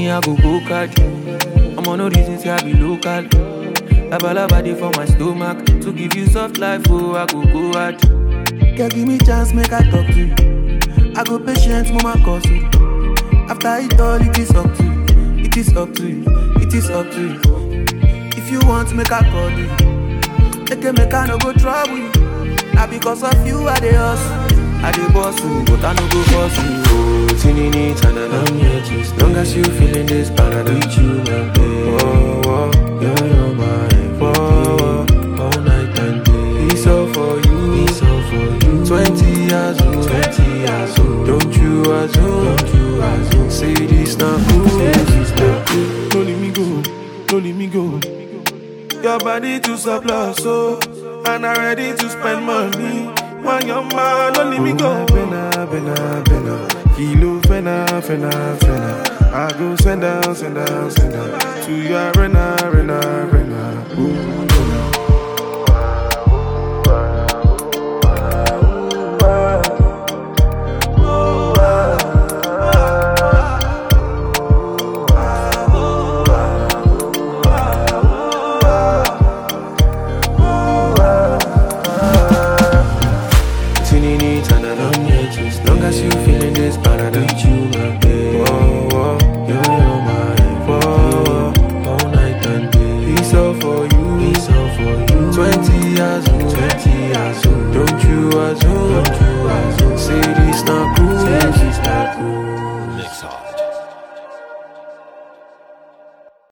me, I go go catch I'm on no reason, say I be local. Laba laba dey for my stomach. To give you soft life, oh, I go go hard. Girl, give me chance, make I talk to you. I go patient, mama cause you. After it all, it is up to you. It is up to you. It is up to you. If you want, make I call you. Make a make I no go trouble you. Now because of you, I dey hustle. I dey boss you, but I no go boss you. Oh, tinini tanana. I'm here to stay. Long as you feeling this parada. With you, my babe. Oh, oh, you're, you're my oh, oh, all night and day. It's all for you. It's all for you. Twenty years old. Twenty years old. Don't you assume? Don't you assume? Say this not cool. Say this not cool. No let me go, no let me go. Your body to surplus, so and I ready to spend money. When your man, no let me go. Bena, bena, bena. Kilo, fena, fena, fena. I go send down, send down, send down to your arena, arena, arena. Ooh, Tinini tanana. I'm here to stay. Long as you feeling this parada. With you, my babe. Oh, oh, you're, you're my oh, oh, all night and day. It's all for you. It's all for you. Twenty years old. Twenty years old. Don't you assume? Don't you assume? Say this not cool. Say this not cool.